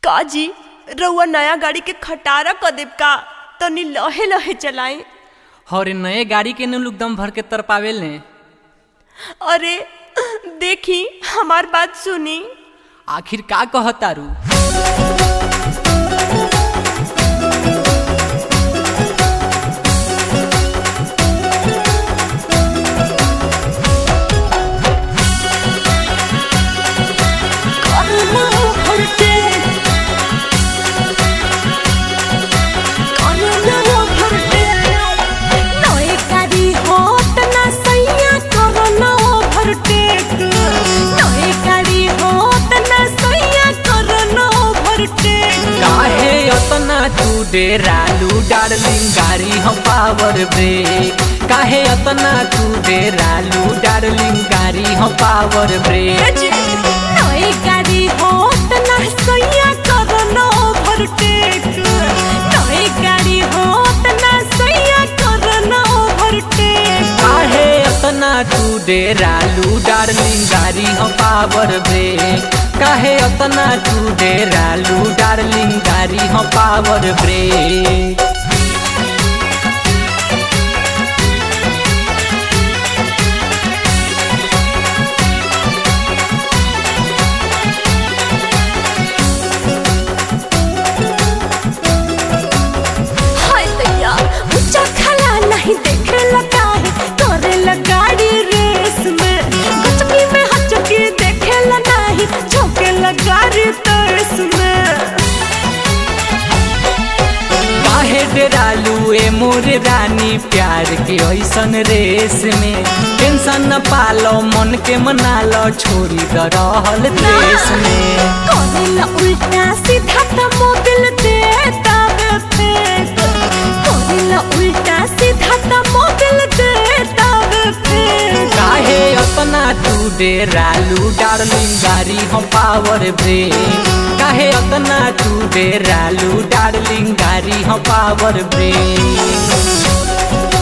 का जी रउआ नया गाड़ी के खटारा क देब का तनी लहे लहे चलाई और नए गाड़ी के नु लोग दम भर के तर पावेल ने अरे देखी हमार बात सुनी आखिर का कहतारू काहे अतना तू डेरालू डार्लिंग गाड़ी हम पावर ब्रेक काहे अतना तू डेरालू डार्लिंग गाड़ी हम पावर ब्रेक काहे अतना तू डेरालू डार्लिंग गाड़ी हम पावर ब्रेक काहे अतना तू डेरालू डार्लिंग गाड़ी हम पावर ब्रेक हाय दैया ऊंचा खला नहीं देखे लगा है करे गाड़ी रेस में गचकी में हचकी देखे लगा नहीं झोंके गाड़ी तरस में काहे डेरालू ए मोर रानी प्यार के ऐसन रेस में टेंशन न पालो मन के मना लो छोड़ी द रहल देश में करेला उल्टा सीधा त मोबिल देता वे फेंक करेला उल्टा सीधा त मोबिल देता वे फेंक काहे अपना तू डेरालू डार्लिंग गाड़ी हम पावर ब्रेक काहे अपना तू डेरालू डार्लिंग गाड़ी हम पावर ब्रेक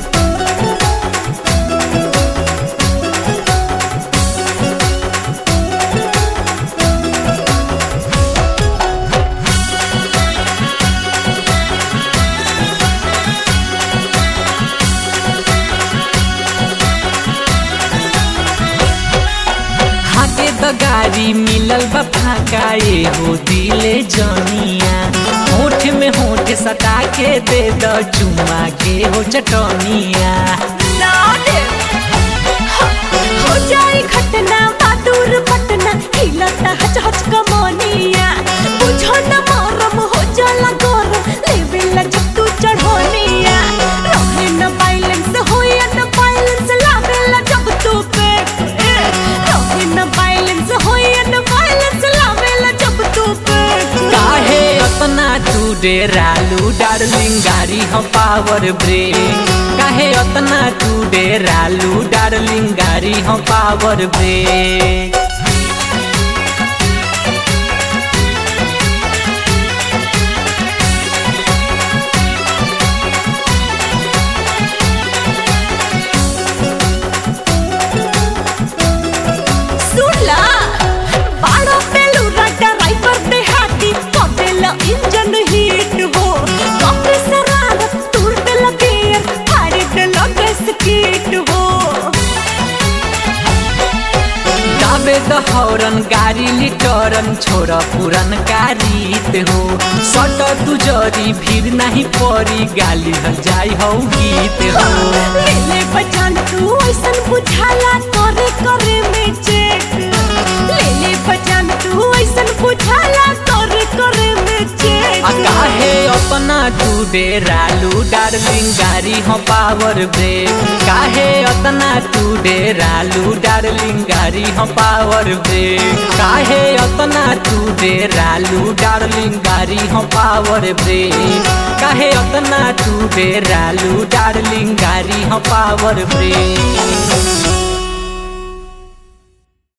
हाके द गाड़ी मिलल बा फाका ए हो दिले जनिया होठ में होठ सटा के दे द चुमा के हो चटनिया ना दे हो जाए घटना बहादुर पटना हिलता हच हच कमनिया बुझो न मरम हो जाला गरम लेवेला जब तू चढ़ोनिया रहे न बैलेंस होया न बैलेंस लावेला जब तू पे रहे न बैलेंस होया न बैलेंस लावेला जब तू पे काहे अपना तू डेरालू डार्लिंग गाड़ी हम पावर ब्रेक काहे अपना तू डेरालू डार्लिंग गाड़ी हम पावर ब्रेक सुनला बाड़ो पेलू राजा ड्राइवर पे हाथी कपेला इंजन हीट हो कपे सरारत टूर पे लगे फाड़ी पे लगे स्कीट हो दाबे द हौरन गाड़ी लिटरन छोड़ पुरन रीत हो सट तू जरी भीड़ नहीं पड़ी गाली हल जाई हो गीत हो ले ले बचान तू ऐसन बुझाला करे करे में चेक ले ले बचान तू ऐसन बुझाला करे करे में चेक आ काहे अपना तू डेरालू डार्लिंग गाड़ी हम पावर ब्रेक काहे अपना तू डेरालू डार्लिंग गाड़ी हम पावर ब्रेक काहे अपना तू डेरालू डार्लिंग गाड़ी हम पावर ब्रेक काहे अपना तू डेरालू डार्लिंग गाड़ी हम पावर ब्रेक